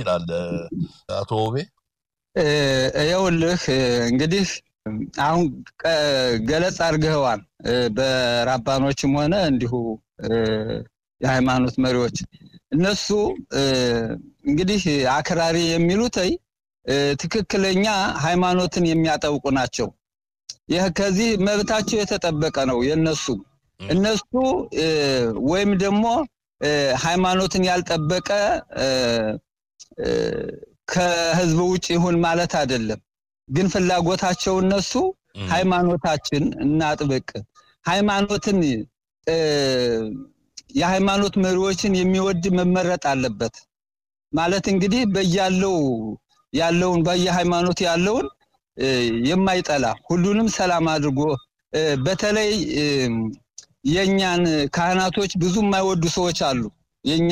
ትችላለህ አቶ ውቤ? ይኸውልህ እንግዲህ አሁን ገለጽ አድርገኸዋል። በራባኖችም ሆነ እንዲሁ የሃይማኖት መሪዎች እነሱ እንግዲህ አክራሪ የሚሉትይ ትክክለኛ ሃይማኖትን የሚያጠብቁ ናቸው። ይህ ከዚህ መብታቸው የተጠበቀ ነው የነሱ እነሱ ወይም ደግሞ ሃይማኖትን ያልጠበቀ ከህዝብ ውጭ ይሁን ማለት አይደለም። ግን ፍላጎታቸው እነሱ ሃይማኖታችን እናጥብቅ፣ ሃይማኖትን የሃይማኖት መሪዎችን የሚወድ መመረጥ አለበት ማለት እንግዲህ በያለው ያለውን በየሃይማኖት ያለውን የማይጠላ ሁሉንም ሰላም አድርጎ በተለይ የኛን ካህናቶች ብዙ የማይወዱ ሰዎች አሉ። የኛ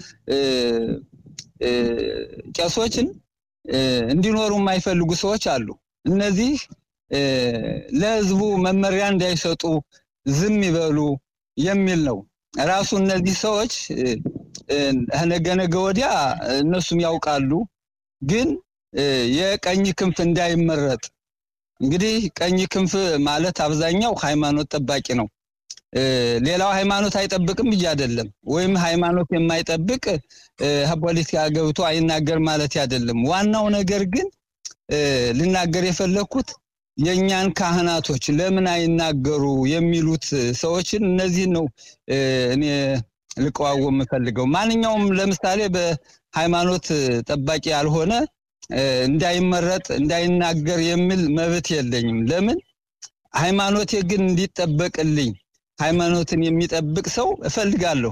ቄሶችን እንዲኖሩ የማይፈልጉ ሰዎች አሉ። እነዚህ ለህዝቡ መመሪያ እንዳይሰጡ ዝም ይበሉ የሚል ነው። ራሱ እነዚህ ሰዎች ነገ ነገ ወዲያ እነሱም ያውቃሉ። ግን የቀኝ ክንፍ እንዳይመረጥ እንግዲህ ቀኝ ክንፍ ማለት አብዛኛው ሃይማኖት ጠባቂ ነው። ሌላው ሃይማኖት አይጠብቅም ብዬ አይደለም። ወይም ሃይማኖት የማይጠብቅ ፖለቲካ ገብቶ አይናገር ማለት አይደለም። ዋናው ነገር ግን ልናገር የፈለግኩት የእኛን ካህናቶች ለምን አይናገሩ የሚሉት ሰዎችን እነዚህን ነው እኔ ልቀዋወም የምፈልገው። ማንኛውም ለምሳሌ በሃይማኖት ጠባቂ ያልሆነ እንዳይመረጥ እንዳይናገር የሚል መብት የለኝም። ለምን ሃይማኖቴ ግን እንዲጠበቅልኝ ሃይማኖትን የሚጠብቅ ሰው እፈልጋለሁ።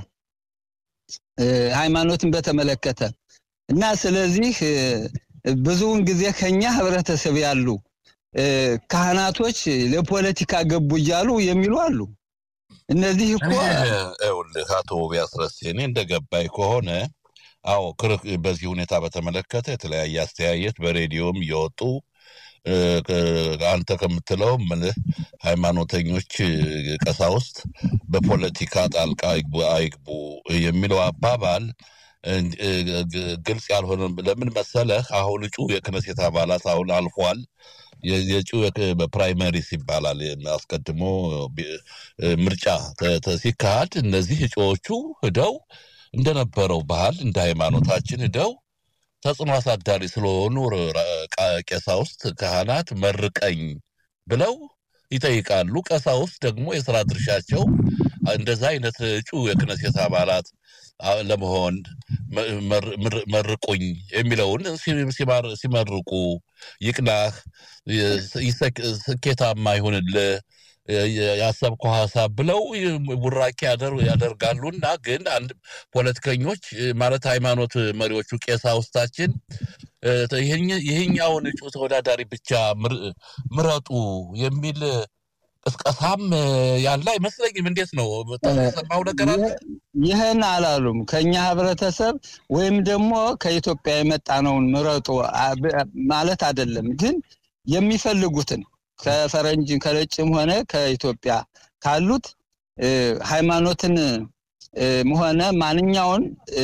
ሃይማኖትን በተመለከተ እና ስለዚህ ብዙውን ጊዜ ከኛ ህብረተሰብ ያሉ ካህናቶች ለፖለቲካ ገቡ እያሉ የሚሉ አሉ። እነዚህ እኮ ይኸውልህ አቶ ቢያስረስ እኔ እንደገባኝ ከሆነ አዎ በዚህ ሁኔታ በተመለከተ የተለያየ አስተያየት በሬዲዮም እየወጡ አንተ ከምትለው ምልህ ሃይማኖተኞች ቀሳውስት በፖለቲካ ጣልቃ አይግቡ የሚለው አባባል ግልጽ ያልሆነ ለምን መሰለህ? አሁን እጩ የክነሴት አባላት አሁን አልፏል። የእጩ በፕራይመሪስ ይባላል። አስቀድሞ ምርጫ ሲካሄድ እነዚህ እጩዎቹ ሂደው እንደነበረው ባህል እንደ ሃይማኖታችን ሂደው ተጽዕኖ አሳዳሪ ስለሆኑ ቀሳውስት፣ ካህናት መርቀኝ ብለው ይጠይቃሉ። ቀሳውስት ደግሞ የስራ ድርሻቸው እንደዛ አይነት እጩ የክነሴት አባላት ለመሆን መርቁኝ የሚለውን ሲመርቁ ይቅናህ፣ ስኬታማ ይሁንልህ ያሰብከው ሀሳብ ብለው ቡራኬ ያደርጋሉና ግን አንድ ፖለቲከኞች ማለት ሃይማኖት መሪዎቹ ቀሳውስታችን ይህኛውን እጩ ተወዳዳሪ ብቻ ምረጡ የሚል ቅስቀሳም ያለ አይመስለኝም። እንዴት ነው ሰማው ነገር አለ? ይህን አላሉም። ከኛ ህብረተሰብ ወይም ደግሞ ከኢትዮጵያ የመጣ ነውን ምረጡ ማለት አይደለም። ግን የሚፈልጉትን ከፈረንጅ ከነጭም ሆነ ከኢትዮጵያ ካሉት ሃይማኖትን ሆነ ማንኛውን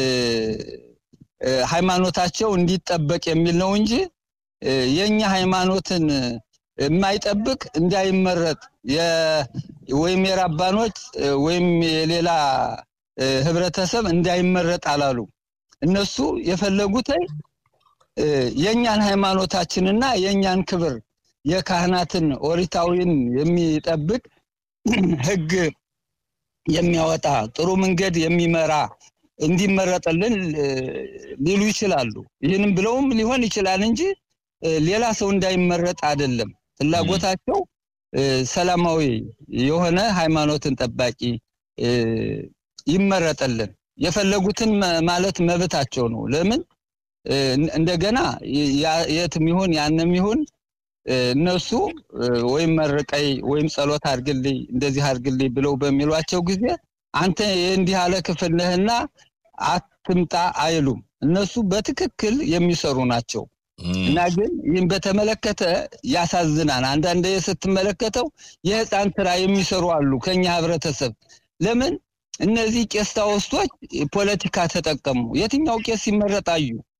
ሃይማኖታቸው እንዲጠበቅ የሚል ነው እንጂ የኛ ሃይማኖትን የማይጠብቅ እንዳይመረጥ ወይም የራባኖች ወይም የሌላ ህብረተሰብ እንዳይመረጥ አላሉ። እነሱ የፈለጉት የእኛን ሃይማኖታችንና የእኛን ክብር የካህናትን ኦሪታዊን የሚጠብቅ ህግ የሚያወጣ ጥሩ መንገድ የሚመራ እንዲመረጥልን ሊሉ ይችላሉ። ይህንም ብለውም ሊሆን ይችላል እንጂ ሌላ ሰው እንዳይመረጥ አይደለም። ፍላጎታቸው ሰላማዊ የሆነ ሃይማኖትን ጠባቂ ይመረጥልን። የፈለጉትን ማለት መብታቸው ነው። ለምን እንደገና የትም ይሁን ያንም ይሁን እነሱ ወይም መርቀይ ወይም ጸሎት አድርግልኝ እንደዚህ አድርግልኝ ብለው በሚሏቸው ጊዜ አንተ የእንዲህ ያለ ክፍል ነህና አትምጣ አይሉም። እነሱ በትክክል የሚሰሩ ናቸው። እና ግን ይህን በተመለከተ ያሳዝናል። አንዳንድ ስትመለከተው የህፃን ስራ የሚሰሩ አሉ ከኛ ህብረተሰብ። ለምን እነዚህ ቄስ ታወስቶች ፖለቲካ ተጠቀሙ? የትኛው ቄስ ይመረጣዩ?